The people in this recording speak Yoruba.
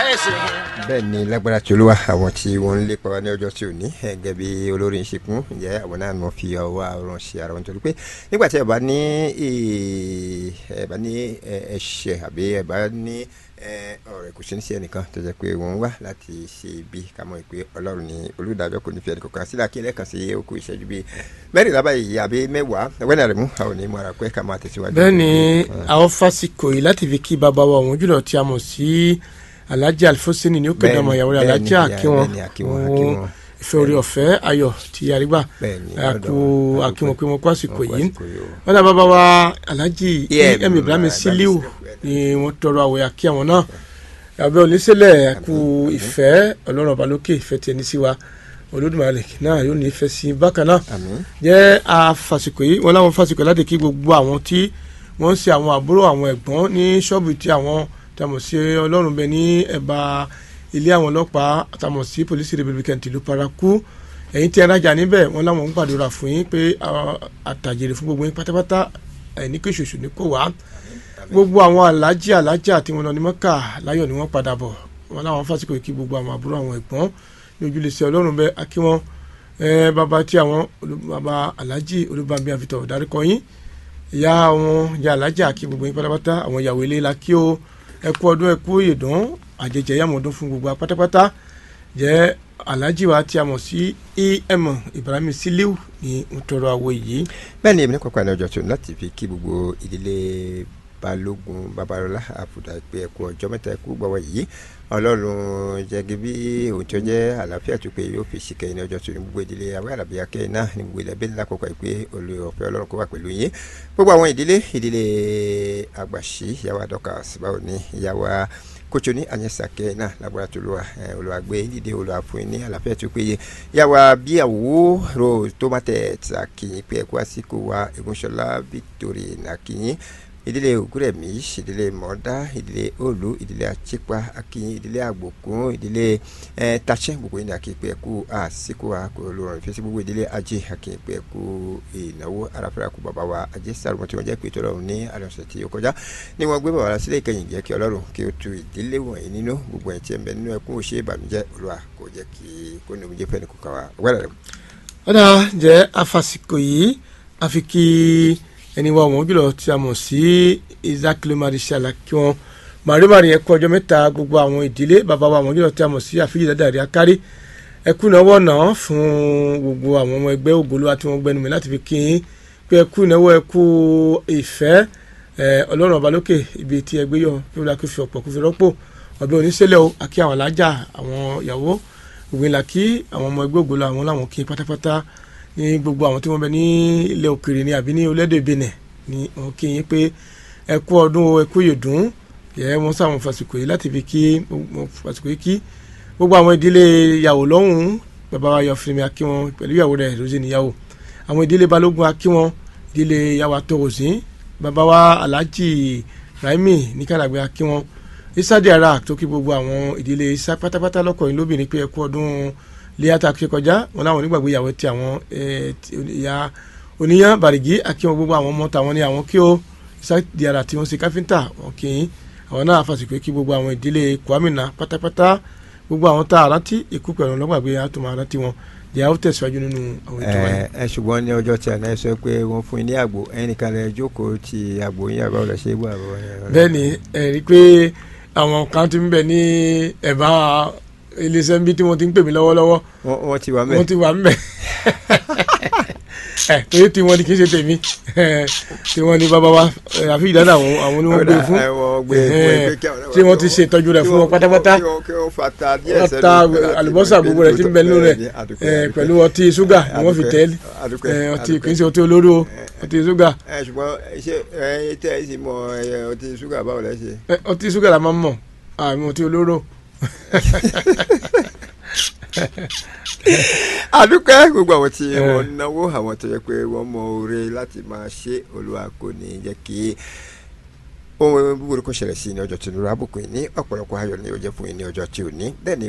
ẹ̀sìn. bẹ́ẹ̀ ni lágbára tí olúwa àwọn tí wọ́n ń lépa wa ní ọjọ́ tí ò ní gẹ́gẹ́ bí olórin ṣekún ǹjẹ́ àwọn náà wọ́n fi ọwọ́ àrùn ṣe ara wọn torí pé nígbà tí ẹ bá ní ẹ bá ní ẹ̀ṣẹ̀ àbí ẹ bá ní ọ̀rẹ́ kò sí ní sí ẹnìkan tó jẹ́ pé wọ́n wá láti ṣe ibi ká mọ̀ pé ọlọ́run ní olùdájọ́ kò ní fi ẹnìkan kan sílẹ̀ kí lẹ́ẹ̀kan sí okùn ìṣẹ́jú bíi mẹ́rìnlá báyìí àbí mẹ́wàá wẹ́nà rẹ̀ mú àwọn onímọ̀ ara pé ká máa tẹ̀síwájú. bẹ́ẹ̀ ni àwọn fásikò yìí láti fi kí bàbá wa òun jùlọ tí a mọ̀ sí alhaji alifosini ní ó kéde ọmọ ìyàwó rẹ̀ alhaji akiwọn fún ìfẹ́ orí ọ̀fẹ́ ayọ̀ tí àrígbà àkú akíwọn pé wọn kó àsìkò yìí wọn náà bàbá wa alhaji em ibrahim siliu ni wọn tọrọ àwẹ̀ àkí àwọn náà àbẹ oníṣẹ̀lẹ̀ àkú ìfẹ́ ọlọ́run ọba lókè ìfẹ́ tiẹ̀ ní sí wa olódùmarè náà yóò ní ìfẹ́ sí bákan náà jẹ́ àfàsìkò yìí wọn láwọn fàsìkò láti kí gbogbo àwọn tí wọ́n ń ṣe àwọn àbúrò àwọn ẹ̀gbọ́n ní ṣọ́ọ̀bù tí àwọn tàmọ̀ sí ọlọ́run bẹ ní ẹ̀bá ilé àwọn ọlọ́pàá tàmọ̀ sí polisi republican tìlú paraku ẹ̀yin tí ẹ rájà níbẹ̀ wọ́n láwọn ń gbàdúrà fún yín pé àtàjèrè fún gbogbo yín pátápátá ẹ̀ní kí ṣoṣù ní kò wá gbogbo àwọn alájà alájà tí wọ́n lọ ní mọ́kà láyọ̀ ni wọ́n padà bọ̀ wọ́n láwọn fásitì kí gbogbo àwọn àbúrò àwọn ẹ̀gbọ́n ní ojúlẹ̀sẹ̀ ọlọ́run bẹ akí wọn bàbá tí àwọn bàbá alájì olúbàbí àfitọ̀ dárúkọ yín ìyá wọn ìyá alájà kí gbogbo yín pátápátá àwọn ìyàwó ilé la kí o ẹkú ọdún ẹkú ìdán àjẹjẹ yàmọdún fún gbogbo pátápátá jẹ alhaji wa tí a mọ̀ sí em ibrahim siliu ní ntọrọ àwọ yìí. bẹ́ẹ̀ ni èmi ní kọ́kọ́ àná ọjọ́ tó láti fi kí gbogbo ìdílé balógun babalọla àbùdá pé ẹkú ọjọ́ mẹ́ta ẹkú gbọ́wọ́ yìí ọlọ́run jẹ́gi bí òun tó jẹ́ àlàáfíà tó pé yóò fi ṣìkẹ́ ní ọjọ́ tó ní gbogbo ìdílé àwọn àlàbí akẹ́ náà ní gbogbo ilẹ̀ bẹ́ẹ̀ lákòókò pé olè ọ̀fẹ́ ọlọ́run kó wà pẹ̀lú yín gbogbo àwọn ìdílé ìdílé àgbàṣí ìyàwó àdọ́kà síbáwò ní ìyàwó kótó ní àyẹ̀sàkẹ́ náà lágbára tó lọ́wọ́ olùwàgbé dídé olùwàfún ní àlàáfíà tó péye ìyàwó bíyàwó ro tomatẹ̀ tàkìyìn pé ẹ̀kú àsìkò wa Ògúnṣọlá Victory nàkìyìn ìdílé ògúrẹ̀mí ìdílé mọ̀ọ́dá ìdílé òòlù ìdílé àtìpá akínyìn ìdílé àgbòkún ìdílé tàṣẹ gbogbo yìí ní akínpẹ ẹkú àsìkò àkó olórin ìfẹsí gbogbo ìdílé ajé akínpẹ ẹkú ìnáwó aráfẹ́ra kú bàbá wa ajé sàrùmọ́ tí wọ́n jẹ́ pé tọ́lọ́run ní àlọ́sẹ̀ tí ó kọjá ni wọ́n gbé bàbá sílẹ̀ ìkẹyìn jẹ́ kí ọlọ́run kí ó tu ìdílé wọ̀nyí nínú gbogbo ẹ̀ tí ẹ̀ ń bẹ nínú ẹkún òṣè ìbànújẹ́ olúwa kò jẹ́ kí kó ní omijé fẹ́ni kò kà wá wẹ́rẹ́ rẹ̀. ọ̀dà jẹ́ afàsìkò yìí àfi kí ẹni wa wọn jùlọ tí a mọ̀ sí isaac lomarishal kí wọn màrímàrí yẹn kú ọjọ́ mẹ́ta gbogbo àwọn ìdílé bàbá wa wọn jùlọ tí a mọ̀ sí àfíjì dáadáa rí akárí ẹkú ìnáwó náà fún gbogbo àwọn ọmọ ẹgbẹ́ ògbóló àti wọn gbẹnu mi láti fi kí n pé ẹkú ìnáwó ẹkú ìfẹ́ ọlọ́run ọba lókè ibi tí ẹgbẹ́ yọ kí wọ́n kí fi ọ̀pọ̀ kó fi rọ́pò ọ̀bẹ oníṣẹ́lẹ̀ o àkí àwọn alájà àwọn ìyàwó ògbìnlá kí àwọn ọmọ ẹgbẹ́ ògbóló àwọn làwọn kí pátápátá ní gbogbo àwọn tí wọ́n bẹ ní ilẹ̀ òkèèrè ní àbí ní orílẹ̀-èdè Benin ní wọn kí yín pé ẹ kú ọdún ẹ kú yèdún yẹ wọn sáwọn fàsìkò yìí láti fi kí fàsìkò yìí kí gbogbo àwọn ìdílé ìyàwó lọ́hùn-ún bàbá wa yọ fúnmi akí wọn pẹ̀lú ìyàwó rẹ̀ lóṣè níyàwó àwọn ìdílé balógun akí wọn ìdílé ìyàwó atọ́wòsí bàbá wa alhaji raimi ní kàlàgbé akí wọn isa diara tó kí gbogbo àwọn ìdílé isa pátápátá lọ́kọ̀ọ́yìn lóbìnrin pé ẹ kú ọdún léyàtà kí kọjá wọn láwọn onígbàgbé ìyàwó tí àwọn ìyá oníyàn bàrìgì akíwọn gbogbo àwọn ọmọ tàwọn ní àwọn kí ó ìsáàdì ara tí wọn ṣe káfíńtà wọn kì í àwọn náà fàṣìkò kí gbogbo àwọn ìdílé kwamina pátápátá gbogbo àwọn tá a rántí ikú pẹ̀lú ọlọ́gbàgbé àtúmọ̀ rántí wọn jẹ́ àwọn tẹ̀síwájú nínú àwọn ètò wáyé. ẹ ṣùgbọ́n ní ọjọ́ tí a náà sọ pé wọ́n fún yín ní àgbo ẹnìkan lẹ jókòó ti àgbo yín àbáwọ̀ lẹ ṣe é gbọ́ àbọ̀ yẹn. bẹ́ẹ̀ ni ẹ rí i pé àwọn kan ti ń bẹ ní ẹ̀bá iléeṣẹ́ ń bí tí wọ́n ti ń pè mí lọ́wọ́lọ́wọ́. wọ́n ti wà mẹ́. wọ́n ti wà mẹ́. ẹ torí tí wọ́n ní kí n ṣe tèmi tí wọ́n ní bàbá wa àfi ìdáná àwọn àwọn oníwọ̀n gbé fún tí wọ́n ti ṣe ìtọ́jú rẹ̀ fún wọn pátápátá wọ́n ta àlùbọ́sà gbogbo rẹ̀ tí ń bẹ nínú rẹ̀ pẹ̀lú ọtí ṣúgà ni wọ́n fi tẹ́ ọtí kì í ṣe ọtí olóró ọtí ṣúgà. ṣùgbọ́n ṣé ẹ tẹ́ ẹ sì mọ ọtí ṣúgà báwo lẹ ṣe. ọtí ṣúgà la máa ń mọ̀ àmì ọtí olóró àdúpẹ́ gbogbo àwọn tí wọ́n náwó àwọn tó yẹ pé wọ́n mọ oore láti máa ṣe olúwa kò ní jẹ́ kí ohun búburú kò ṣẹlẹ̀ sí ní ọjọ́ tí nira àbùkù ní ọ̀pọ̀lọpọ̀ ayọ̀ ní ó jẹ́ fún yín ní ọjọ́ tí ò ní bẹ́ẹ̀ ni